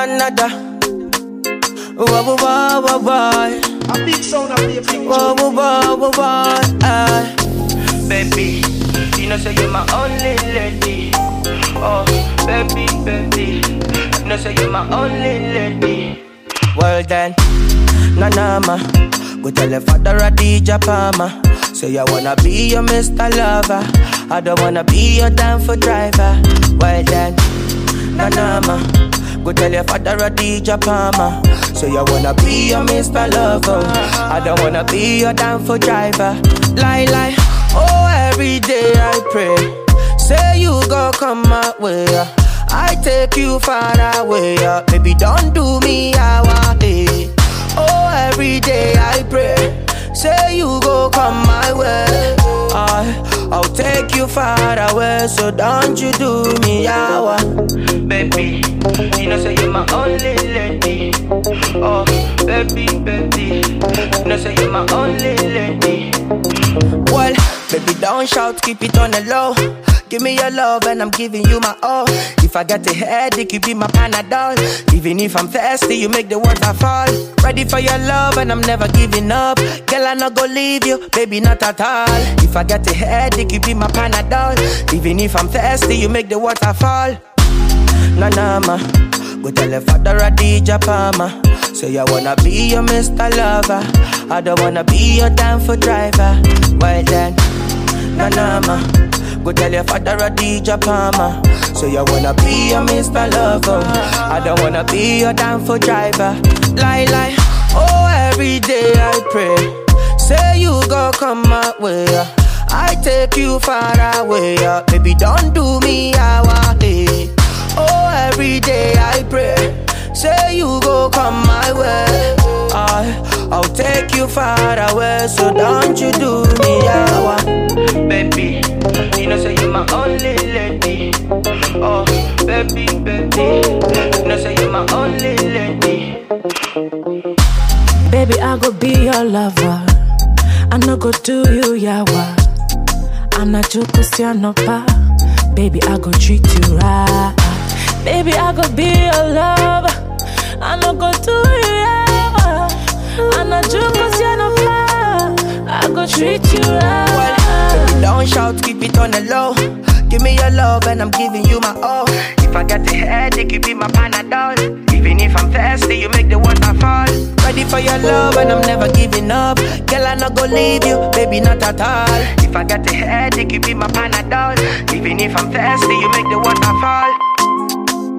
another. Wah wah wah wah wah. A big sound of the big Wah wah wah wah wah. ah. baby. You know say you're my only lady. Oh, baby, baby. You know say you're my only lady. Well then, Nanama, go tell your father a DJ Palmer. Say I wanna be your Mr. Lover. I don't wanna be your damn for driver. Well then, Nanama, go tell your father a DJ Palmer. Say I wanna be your Mr. Lover. I don't wanna be your damn for driver. Lie lie, oh every day I pray. Say you go come my way. I take you far away, yeah. Baby, don't do me how I did. Oh, every day I pray. Say you go come my way. I, I'll take you far away, so don't you do me how I Baby, you know say you're my only lady. Oh, baby, baby. You know say you're my only lady. Well, baby, don't shout, keep it on the low. Give me your love and I'm giving you my all. If I got a headache, you be my panadol. Even if I'm thirsty, you make the water fall. Ready for your love and I'm never giving up. Girl, I not go leave you, baby, not at all. If I got a headache, you be my panadol. Even if I'm thirsty, you make the water fall. Na na ma, go tell your father a DJ Palmer. Say I wanna be your Mr. Lover. I don't wanna be your damn for driver. Well then, na na ma, go tell your father a DJ Palmer. Say I wanna be your Mr. Lover. I don't wanna be your damn for driver. Lie lie, oh every day I pray. Say you go come my way. I take you far away. yeah. Baby, don't do me how I did. Oh, every day I pray. Say you go come my way. I, I'll take you far away. So don't you do me how I Baby, you know say you're my only lady. Oh, baby, baby. You know say you're my only lady. Baby, I go be your lover. I no go do you yawa. I'm not your Cristiano pa. Baby, I go treat you right. Baby, I go be your lover. I no go do you yawa. I'm not your Cristiano pa. I go treat you right. Baby, don't shout, keep it on the low. Give me your love and I'm giving you my all. If I got a headache, you be my panadol. Even if I'm thirsty, you make the water fall. Ready for your love and I'm never giving up. Girl, I not go leave you, baby, not at all. If I got a headache, you be my panadol. Even if I'm thirsty, you make the water fall.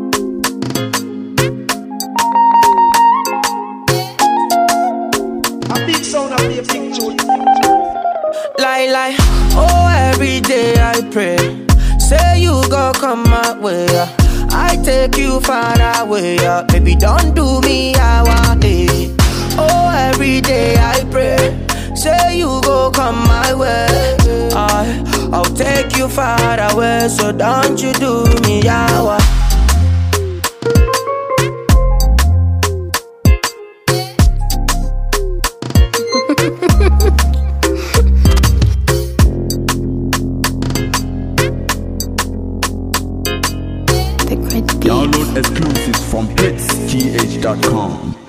A big sound of the big tune. Lie, lie, oh, every day I pray. Say you go come my way. I take you far away. yeah. Baby, don't do me how I did. Oh, every day I pray. Say you go come my way. I, I'll take you far away. So don't you do me how I The great beat. Download exclusives from hitsgh.com.